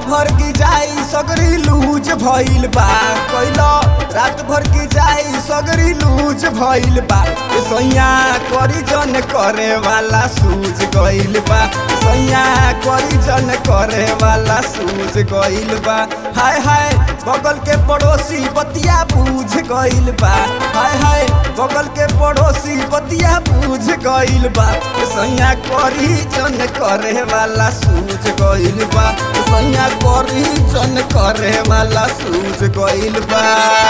भर की जाई सगरी लूज भइल बा कैला रात भर की जाई सगरी लूज भइल बा ए सैया करी जन करे वाला सूझ गइल बा सैया करी जन करे वाला सूझ गइल बा हाय हाय बगल के पड़ोसी बतिया बूझ गइल बा हाय हाय बगल के पड़ोसी बतिया बूझ गइल बा ए सैया करी जन करे वाला सूझ गइल बा ए सैया करी जन करे वाला सूझ गइल बा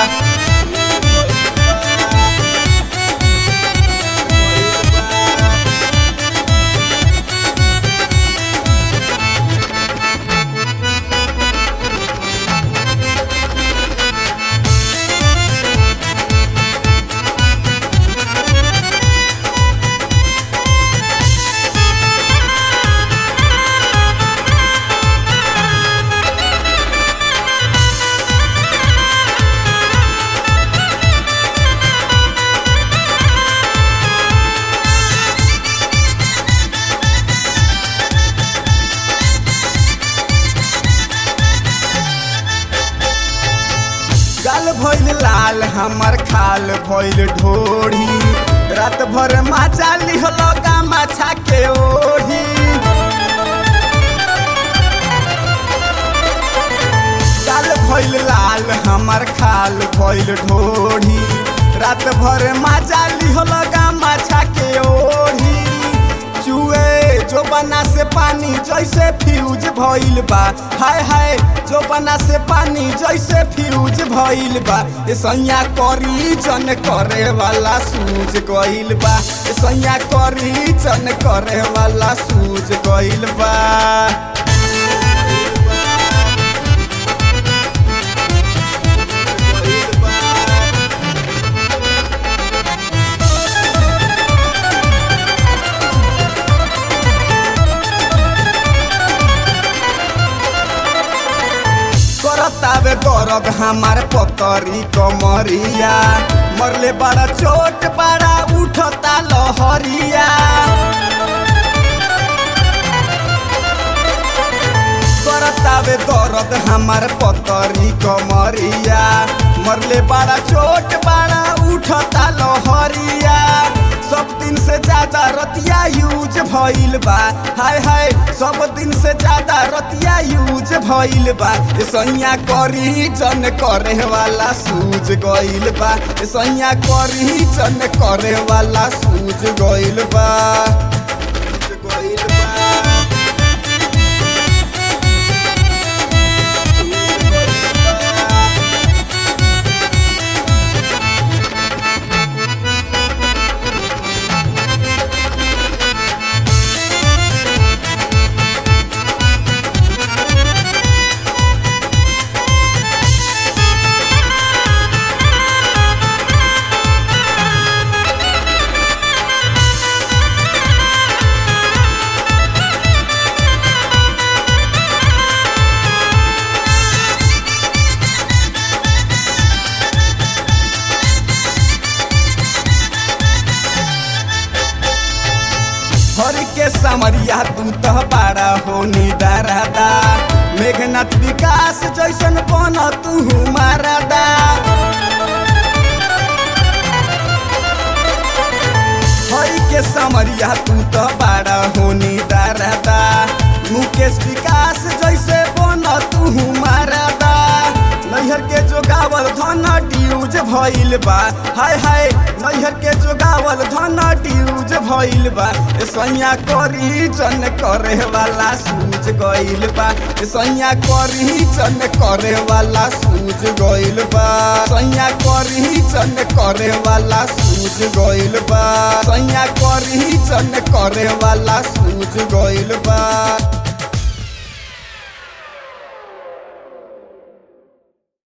गाल भइल लाल हमर खाल भइल ढोढ़ी रात भर माचा लिहल माछा के ओढ़ी गाल भइल लाल हमर खाल भइल ढोढ़ी रात भर माचा लिहल माछा के ओढ़ी चुए जो बना से पानी जैसे फ्यूज भइल बा हाय हाय जो बना से पानी जैसे फ्यूज भइल बा ए सैया करी जन करे वाला सूझ गइल बा ए सैया करी जन करे वाला सूझ गइल बा करतावे दर्द हमार पतरी कमरिया मरले बड़ा चोट बड़ा उठता लहरिया करतावे दर्द हमार पतरी कमरिया मरले बड़ा चोट बड़ा उठता लहरिया सब दिन से ज्यादा रतिया यूज भइल बा हाय हाय सब दिन से ज्यादा रतिया यूज भइल बा ए सैया करी जन करे वाला सूझ गइल बा ए सैया करी जन करे वाला सूझ गइल बा सूझ गइल बा हरि के समरिया तू तो बड़ा हो निदारादा मेघनाथ विकास जैसन बन तू मारादा हरि के समरिया तू तो बड़ा हो निदारादा मुकेश विकास जैसे बन तू मारादा नैहर के जोगावल धन ड्यूज भइल बा हाय हाय नैहर के जोगावल धन ड्यूज भइल बा ए सैया करी जन करे वाला सूझ गइल बा ए सैया करी जन करे वाला सूझ गइल बा सैया करी जन करे वाला सूझ गइल बा सैया करी जन करे वाला सूझ गइल बा